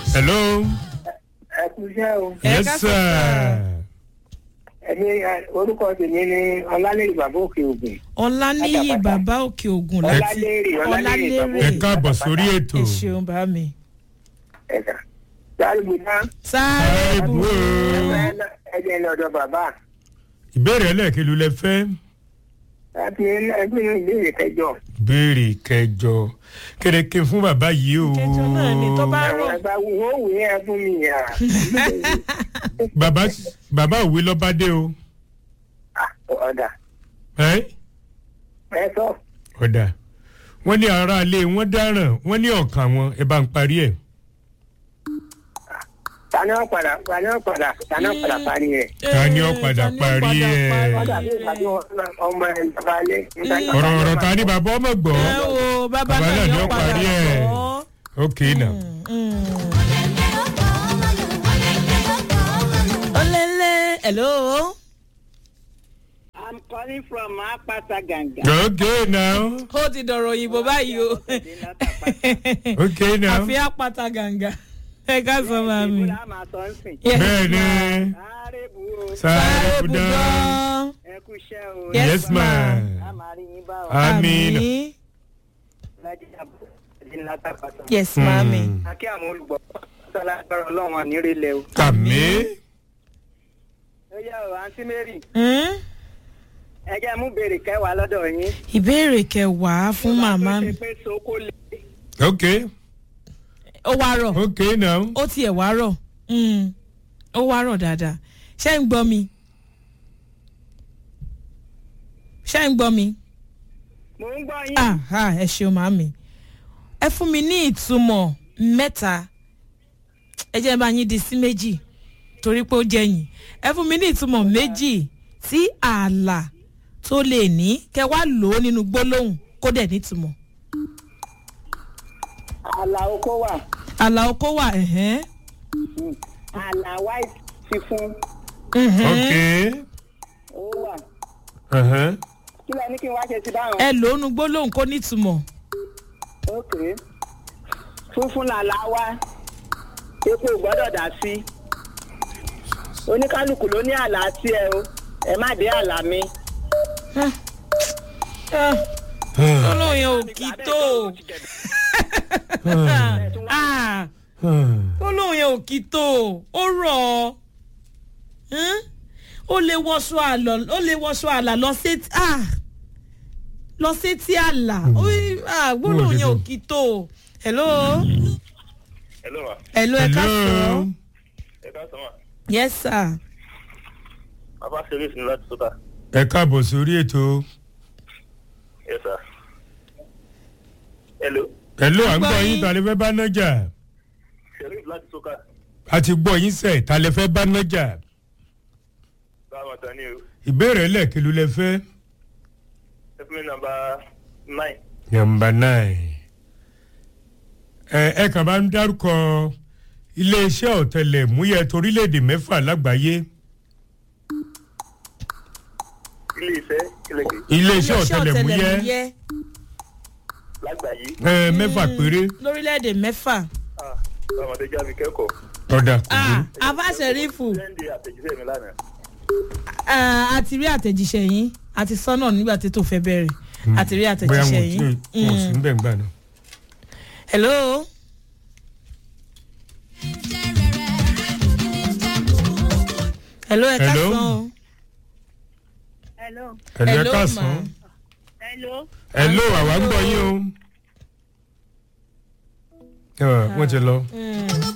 hello. ẹ kú iṣẹ́ o Ẹ yes ká sir. ẹni orúkọ tèmi ni ọlálẹ́rì bàbá òkè ògùn ọláníyì Pátápátá. bàbá òkè ògùn láti ọlálẹ́rì ọlálẹ́rì bàbá ẹ ọlálérè káàbọ̀ sórí ètò. ẹ ṣeun bá mi. ẹ̀ka sáré náà sáré bu ẹ̀jẹ̀ ní ọ̀dọ̀ bàbá ìbéèrè ẹlẹ́ẹ̀kelu lẹ fẹ́. láti ẹgbẹ́ ní ìbéèrè kẹjọ béèrè kẹjọ kéréke fún bàbá yìí o. Kẹjọ náà ni tó bá- ẹ̀wọ̀n ẹ̀gbá wo wù yẹn fún mi yà bàbá bàbá òwe lọ́bàdé o. ọ̀dà ẹ́ ẹ sọ ọ̀dà wọ́n ní aráalé wọ́n dáràn wọ́n ní ọ̀kan wọn ẹ bá ń parí ẹ̀. tani wọn padà tani wọn padà tani wọn padà parí rẹ̀ Ta ni ó padà ta ni ó parí padà ẹ̀? parí ọ̀dà bí ìpàdé ọmọ ẹ̀ ń bàbá lé ọ̀rọ̀ ọ̀rọ̀ ta ni bàbá ọmọ gbọ́. ẹ wo bàbá Bàbá náà ni ó padà parí ẹ̀. bọ̀. ok now. ọlẹ́lẹ́ hello. I'm calling from Apata Ganga. ok now. ó ti dọ̀rọ̀ òyìnbó báyìí o. ok now. àfi àpáta gàǹgà ẹ ká sọ máa mi. Ìbúra máa sọ ń sìn. Yes, bẹ́ẹ̀ ni Sáré bu o, sáré sáré fúdán. budán. ẹ kú iṣẹ́ o. Yes, yes ma. A máa rí yín bá wa. àmín. Lájí àbúrò ẹ̀dín látàpàtà. yes maami. Akí àwọn olùgbọ́ sọ́lá gbọ́rọ̀ ọlọ́run nírèlẹ̀ o. àmín. Ó yá o, Àǹtí Mary, Hmm? ẹ jẹ́ mú béèrè kẹwàá lọ́dọ̀ yín. ìbéèrè kẹwàá fún màmá Tó mi ṣe pé soko lè. ok ó wá rọ̀ ok now. ó tiẹ̀ wá rọ̀ Hmm. ó wá rọ̀ dáadáa ṣé ń gbọ́ mi ṣé ń gbọ́ mi Mò ń gbọ́ yín. ah ah ẹ ṣeun màmí ẹ fún mi ní ìtumọ̀ mẹ́ta ẹ jẹ́ bá yín di sí méjì torí pé ó jẹyìn ẹ fún mi ní ìtumọ̀ méjì tí ààlà tó lè ní kẹ wá lò ó nínú gbólóhùn kó dẹ̀ nítumọ̀ Àlà oko wà. ààlà oko wà ẹ̀hẹ́n. Àlà white ti fún Mhm. ok. ó wà. Uh-huh. Kí lẹ ní kí n wá ṣe sí báwọn? ẹ lò ó nínú gbólóhùn kó nítumọ̀ ok funfun làlá wa epo ò gbọ́dọ̀ dà sí oníkálukú ló ní àlá tiẹ̀ o ẹ má dé àlá mi. gbólóhùn yẹn ò kì í tó Ah, gbólóhùn yẹn ò kì í tó ó rọ̀ ọ́ ó lè wọṣọ àlọ́ ó lè wọṣọ àlà lọ sétí ah, lọ sétí àlà Ó yí- ah, gbólóhùn yẹn ò kì í tó hello Hello ma. hello ẹ ká sọ hello. Ẹ ká sọ ma. yes sir Bàbá Ṣerif ní láti sọ́tà. ẹ káàbọ̀ sórí ètò. Yes sir. Hello. hello à ń Gbọ́ gbọ́ yín. yín ta lè fẹ́ bá nájà. Ṣerif láti sọ́tà. a ti gbọ́ yín sẹ̀ ta lè fẹ́ bá nájà. Báwo ta ni o? ìbéèrè ẹlẹ́ẹ̀kelu lẹ fẹ́. Ẹ fún mi nàmbà nine. nọmba nine. ẹ ẹ kàn bá ń dárúkọ iléeṣẹ́ ọ̀tẹlẹ̀múyẹ́ torílẹ̀-èdè mẹ́fà lágbàáyé. Ilé iṣẹ́ kílẹ̀kì iléeṣẹ́ ọ̀tẹlẹ̀múyẹ́ lágbàáyé. ẹ mẹ́fà péré. lórílẹ̀‐èdè mẹ́fà Ah, Báwo ọmọdé jáde kẹ́kọ̀ọ́. ọ̀dà kò ah burú. abáṣẹ̀rífù Sẹ́ndì àtẹ̀jíṣẹ́ mi lánàá. a ti rí àtẹ̀jíṣẹ́ yín a ti sọ́nà nígbà tí tó fẹ́ bẹ̀rẹ̀ a ti rí bóyá àtẹ̀jíṣẹ́ wọn yín. tí wọn sì ń bẹ̀ ń gbà náà. hello hello ẹ ká Hello. sàn o. hello ẹ̀lẹ́ Hello, ká ma. sàn. hello hello àwa ń gbọ́ yín o. Ẹ wà, wọ́n ti lọ. Mm.